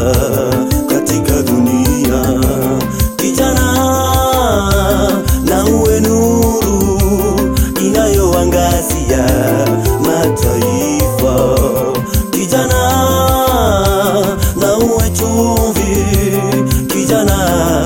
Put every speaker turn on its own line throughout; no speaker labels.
katika dunia. Kijana, na uwe nuru inayoangazia mataifa. Kijana, na uwe chumvi, kijana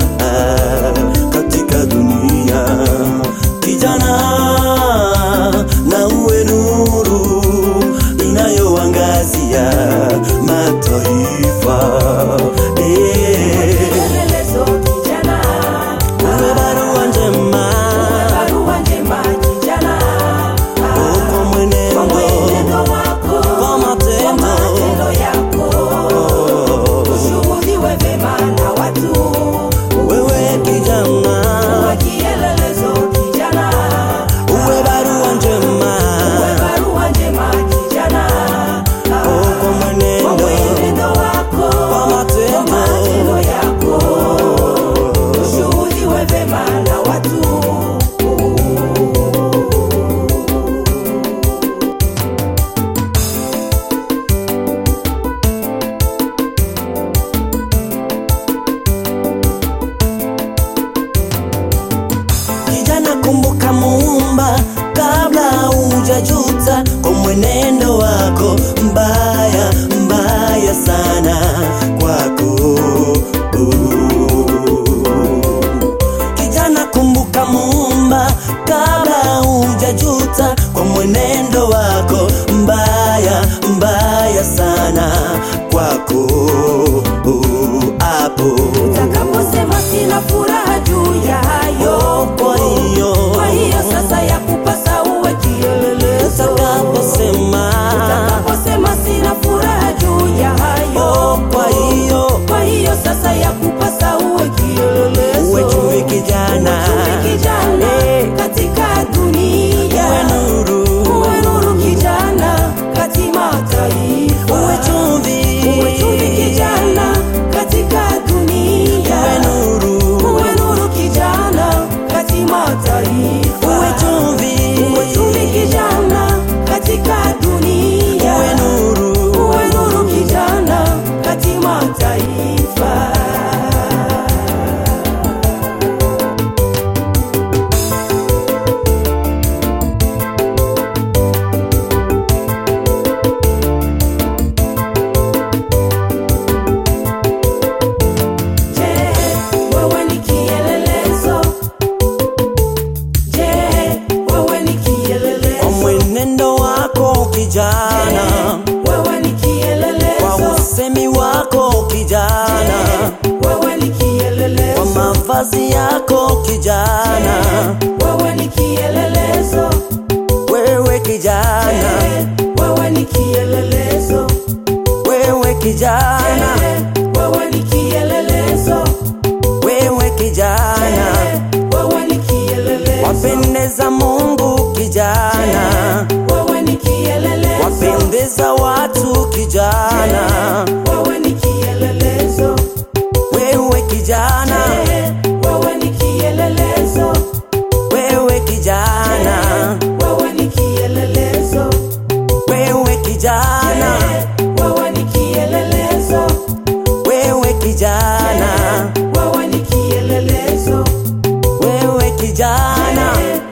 katika dunia. Kijana, na uwe nuru inayoangazia mataifa. Eh,
Kielelezo kijana,
uwe barua njema
barua njema kijana,
kwa
kwa
mwenendo
mwenendo wako,
kwa
kwa
matendo
matendo yako, ushuhudiwe vema na watu.
wewe kijana
Uwe kielelezo kijana,
uwe barua njema
uwe barua njema kijana,
kwa
kwa
mwenendo
mwenendo wako,
kwa
kwa
matendo
matendo yako, ushuhudiwe vema na watu.
Kijana, kumbuka Muumba kabla hujajuta kwa mwenendo wako mbaya mbaya sana kwako. Kijana, kumbuka Muumba kabla hujajuta kwa mwenendo wako mbaya mbaya sana kwako hapo
Utakaposema sina furaha juu ya hayo,
kwa hiyo
kwa hiyo sasa ya kupasa uwe kielelezo.
utakaposema
Utakaposema sina furaha juu ya hayo,
oh, kwa hiyo
kwa hiyo sasa ya kupasa uwe kielelezo.
uwe chumvi kijana,
Chumvi kijana
Eh,
katika dunia,
uwe nuru,
uwe nuru kijana kati mataifa,
uwe chumvi,
uwe chumvi kijana katika dunia,
uwe nuru,
uwe nuru kijana kati mataifa,
uwe chumvi,
uwe chumvi kijana katika dunia,
uwe nuru,
uwe nuru kijana kati mataifa. Je, wewe ni kielelezo? Je, wewe ni
kwa
kielelezo?
mwenendo wako kijana,
Wewe ni
kwa
kielelezo?
usemi wako kijana,
Wewe ni
kwa
kielelezo?
mavazi yako kijana,
Wewe ni kielelezo?
wewe kijana,
Wewe ni kielelezo?
wewe kijana,
Wewe ni kielelezo?
wewe kijana,
Wewe ni kielelezo?
wapendeza Mungu kijana,
Wewe ni kielelezo?
wapendeza watu kijana,
Wewe ni kielelezo?
wewe kijana,
Wewe ni kielelezo?
wewe kijana,
Wewe ni kielelezo?
wewe kijana,
Wewe ni kielelezo?
wewe kijana,
Wewe ni kielelezo?
wewe kijana,